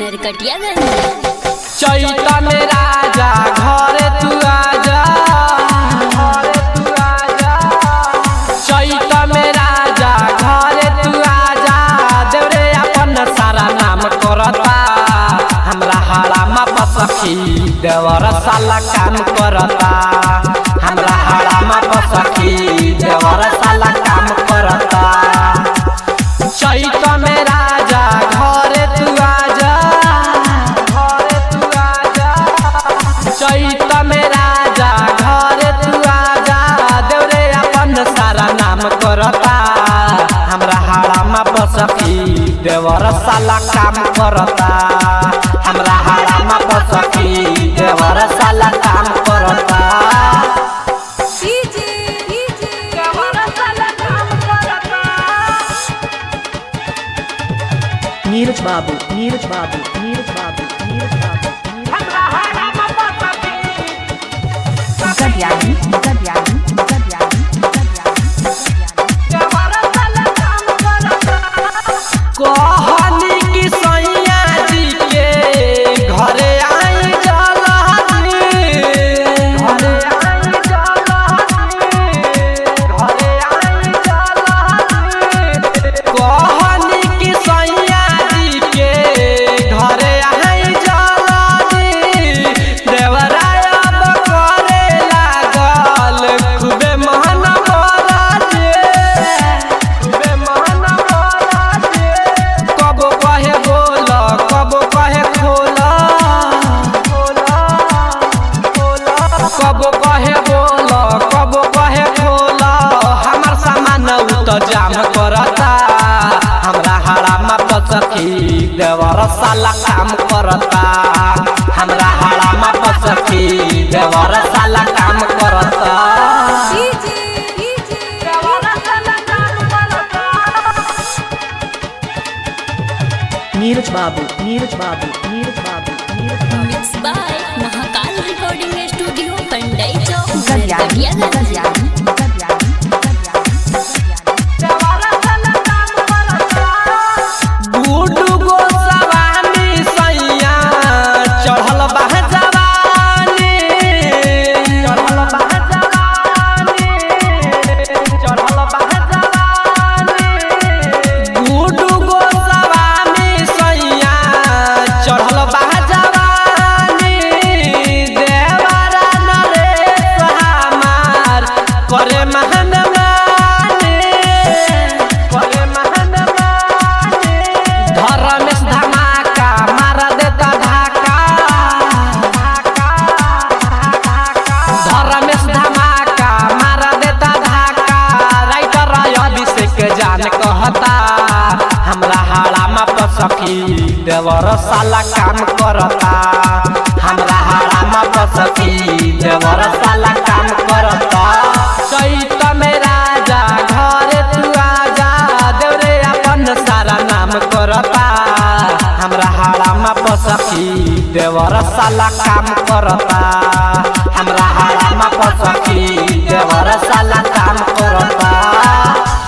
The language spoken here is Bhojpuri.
नरकटियागंज चैतन राजा घरे तू आजा घरे तू आजा चैतन राजा घरे तू आजा देवरे अपन सारा नाम करता हमरा हाड़ामा पसखी देवर साला काम करता हमरा हाड़ामा पसखी देवर साला काम करता चैतन राजा घरे तू आजा घरे तू आजा चैतन राजा घरे तू आजा देवरे अपन सारा नाम करता हमरा हाड़ामा बसखी देवर साला काम करता हमरा हाड़ामा बसखी देवर साला काम करता नीरज बाबू नीरज बाबू नीरज बाबू नीरज बाबू Gadiani, Gadiani, Gadiani, कहनी कि सैया जी के घरे आई जलहनी घरे आई जलहनी घरे आई जलहनी कहनी कि सैया जी के घरे आई जलहनी देवराय अब करे लागल खूबे महन मराजे खूबे महन मराजे कब कहे बोल कब कहे खोला कब कहे बोल कब कहे खोला हमार सामान उ त जाम करता हमरा हाड़ामा पसखी देवर साला काम करता हमरा हाड़ामा पसखी देवर साला काम करता Neeraj Babu Neeraj Babu Neeraj Babu Neeraj Babu mix by Mahakal recording studio Pandai Chowk Gadiani, Narkatiaganj Gadiani, Guddu Goswami सैया चढ़ल बा जवानी चढ़ल बा जवानी चढ़ल बा जवानी गुडू गोस्वामी सैया चढ़ल बा जवानी देवरा नरेश हमार करे महन माने करे महन माने धर्मेश धमाका मार देता धाका धर्मेश धमाका मार देता धाका राइटर अभिषेक जान कहता हमरा हाड़ामा पसखी देवर साला काम करता हमरा हाड़ामा पसखी देवर साला काम करता चैतन राजा घरे तू आजा देवरे अपन सारा नाम करता हमरा हाड़ामा पसखी देवर साला काम करता हमरा हाड़ामा पसखी देवर साला काम करता